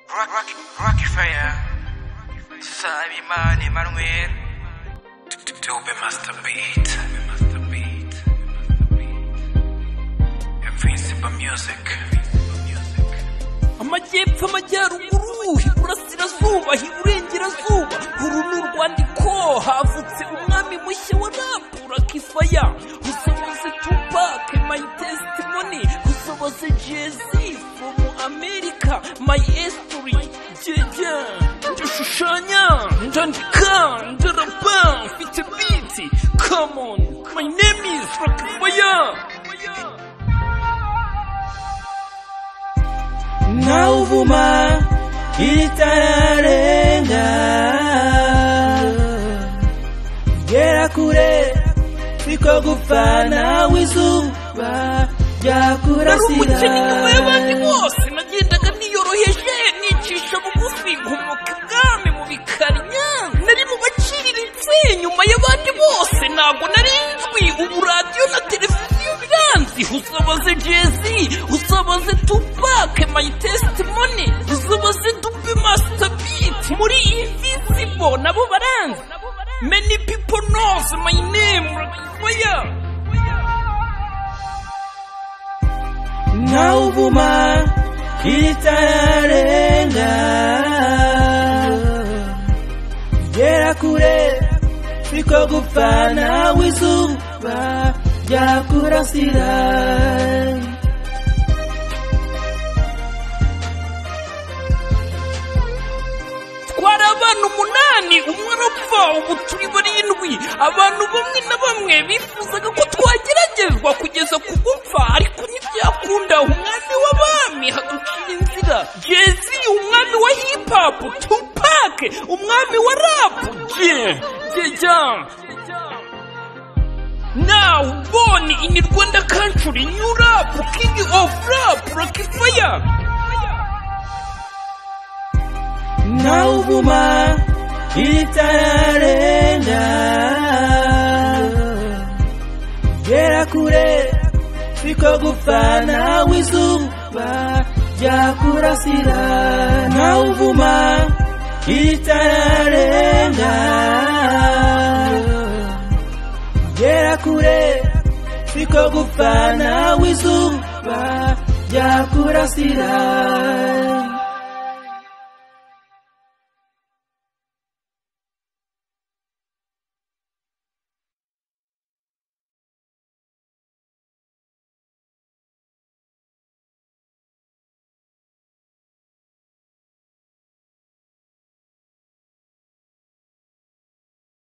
Rock, rock, Rockefeller, Sabe Imani Emmanuel, Dube Master Beat, Master Beat, Invincible Music. amajyepfo amajyaruguru iburasirazuba iburengerazuba uru ni urwandiko havutse umwami mushya wa rapu rakifaya usoboze tupake mayi tesitimoni usoboze jezi fomu amerika mayi esituri jyeje ndashushanya ndandika ndarapa mfite biti kamoni mayi nemi is rakifaya nawuvuma itararenga gera kure biko gupfana w'izuba ryakurasira umukene nyuma y'abandi bose nagendaga niyoroheje nicisha bugufi nkomoka ibwami mu bikarinya nari mu baciriritse nyuma y'abandi bose ntabwo nari nzwi ubu radiyo na televiziyo biranzi usabaze jezi usabaze tupake mayi tesitimoni usabaze dupe masita biti muri invisibo nabo baranzi many people knows my name Rakifaya. nawuvuma itararenga gera kure biko gupfana w'izuba ryakurasira twari abana umunani umwe arapfa ubu turi barindwi abantu bamwe na bamwe bifuzaga ko twageragezwa kugeza ku gupfa ariko ntibyakunda umwami w'abami haducira inzira jezi umwami wa hipapu tupake umwami wa rapu je jeja Now born in Rwanda country, new rap, king of rap, rocket fire. nawuvuma itararenga gera kure biko gupfana w'izuba ryakurasira nawuvuma itararenga gera kure biko gupfana w'izuba ryakurasira